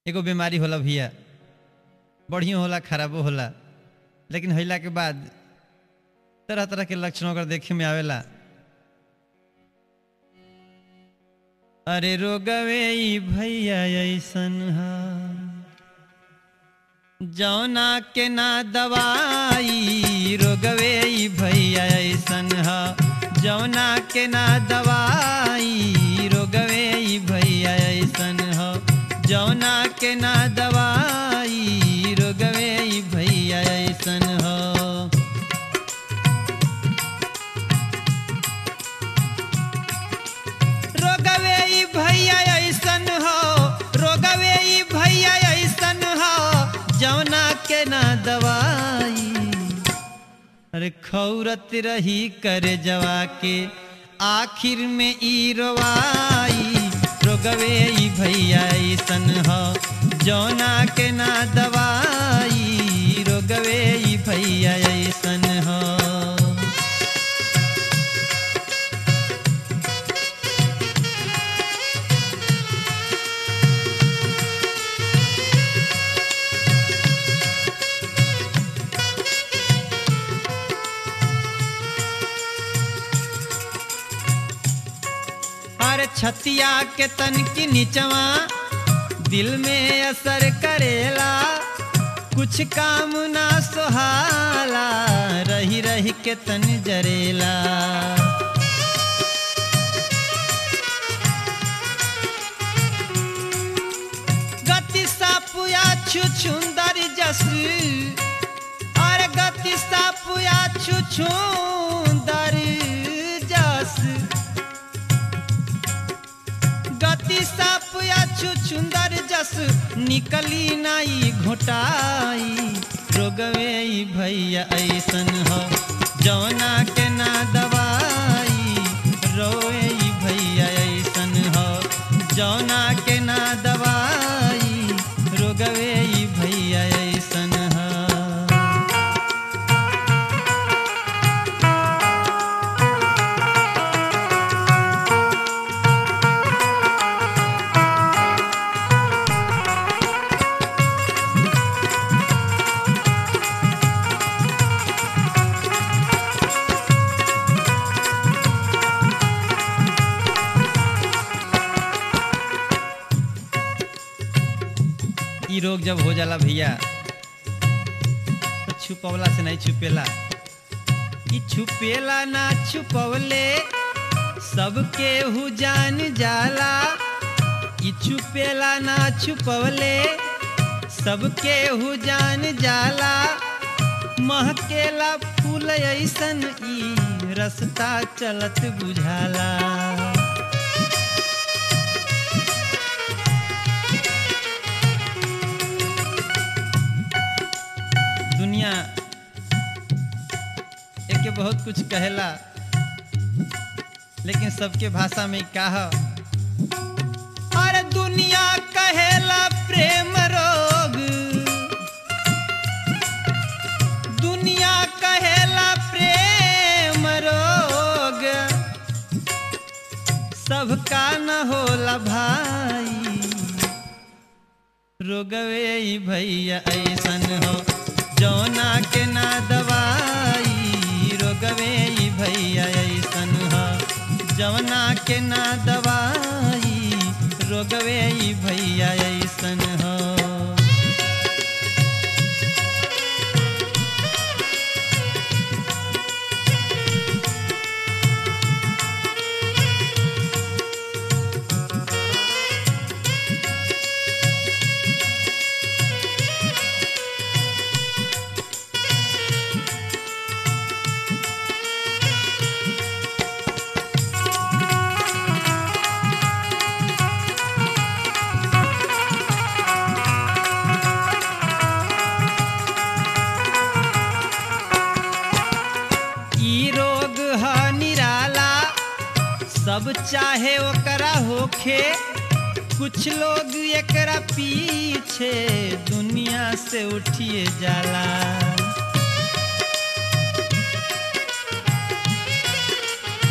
एगो बीमारी होला भैया बढ़ियों होला खराबो होला लेकिन होला के बाद तरह तरह के लक्षण अगर देखे में आवेला अरे रोगवे ई भैया ऐसन हा जौना के ना दवाई रोगवे ई भैया ऐसन हा जौना के ना दवाई रोगवे ई भैया ऐसन हा जौना के ना दवाई रोगवे ई भैया ऐसन हा रोगवे ई भैया ऐसन हो रोगवे ई भैया ऐसन हो जौना के ना दवाई अरे खौरत रही करे जवा के आखिर में ई रोवाई रोगवे ई भैया ऐसन हो जौना के ना दवाई रोगवे ई भैया ऐसन हो अरे छतिया के तन की निचवा दिल में असर करेला कुछ काम ना सुहाला रही रही के तन जरेला गति सापुया छुछुंदर जस अरे गति सापुया छुछुंदर जस गति साप या छुछुंदर जस निकली नाई घोटाई रोगवे ई भैया ऐसन हो जौना के ना दवाई रोए ई भैया ऐसन हो जौना के ना दवाई रोगवे ई भैया ऐसन हो ई रोग जब हो जाला भैया तो छुपवला से नहीं छुपेला ई छुपेला ना छुपवले सबके हु जान जाला ई छुपेला ना छुपवले सबके हु जान जाला महकेला फूल ऐसन ई रस्ता चलत बुझाला दुनिया एके बहुत कुछ कहेला लेकिन सबके भाषा में का ह अरे दुनिया कहेला प्रेम रोग दुनिया कहेला प्रेम रोग सबका न होला भाई रोगवे ई भैया ऐसन हो जौना के ना दवाई रोगवे ई भैया ऐसन हो जौना के ना दवाई रोगवे ई भैया ऐसन हो ई रोग ह निराला सब चाहे ओकरा होखे कुछ लोग एकरा पीछे दुनिया से उठिए जाला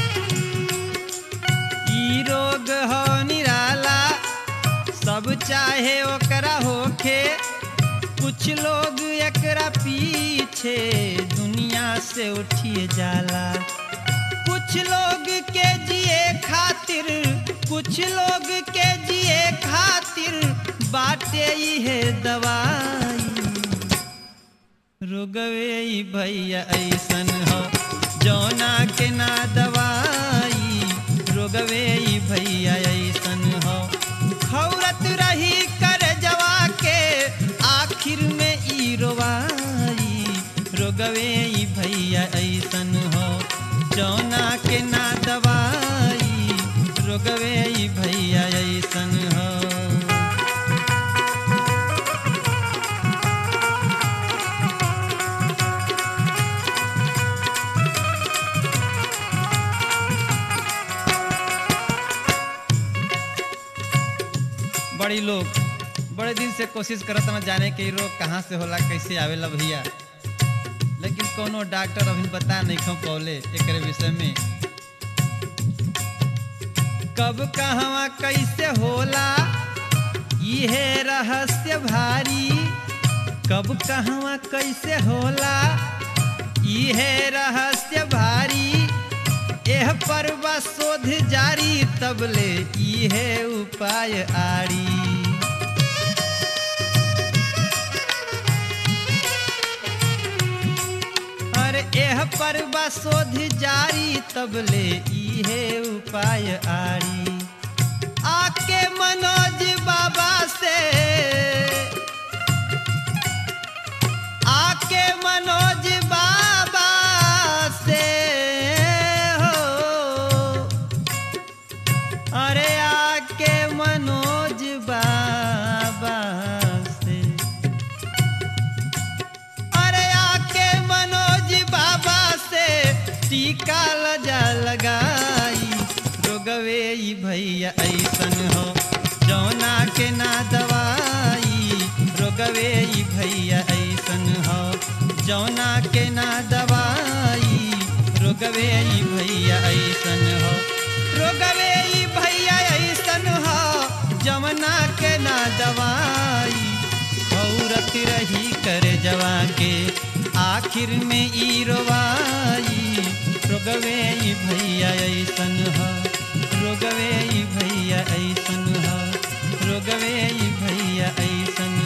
ई रोग ह निराला सब चाहे चाहे ओकरा होखे कुछ लोग एकरा पीछे दुनिया से उठिए जाला कुछ लोग के जिए खातिर कुछ लोग के जिए खातिर बाटे है दवाई रोगवे ई भैया ऐसन हो जौना के ना दवाई रोगवे ई भैया ऐसन हो खौरत रही कर जवा के आखिर में ई रोवाई रोगवे ई भैया ऐसन हो जौना के ना दवाई रोगवे ई भैया ऐसन हो बड़ी लोग बड़े दिन से कोशिश करत न जाने के इ रोग कहाँ से होला कैसे आवेला भैया लेकिन कोनो डॉक्टर अभी बता नहीं खो पौले एकरे विषय में कब कहवा कैसे होला इहे रहस्य भारी कब कहवा कैसे होला इहे रहस्य भारी एह पर बा शोध जारी तबले इहे उपाय आरी अरे एह पर बा शोध जारी तबले इहे उपाय आरी आके मनोज बाबा से आके मनोज बाबा से हो अरे आके मनोज बाबा से अरे आके मनोज बाबा से टीका लजा लगाई रोगवे ई भैया ऐसन हो जौना के ना दवाई रोगवे ई भैया ऐसन हो जौना के ना दवाई रोगवे ई भैया ऐसन हो रोगवे ई भैया ऐसन हो जमना के ना दवाई औरत रही कर जवा के आखिर में ई रोवाई रोगवे ई भैया ऐसन ह रोगवे ई भैया ऐसन ह रोगवे ई भैया ऐसन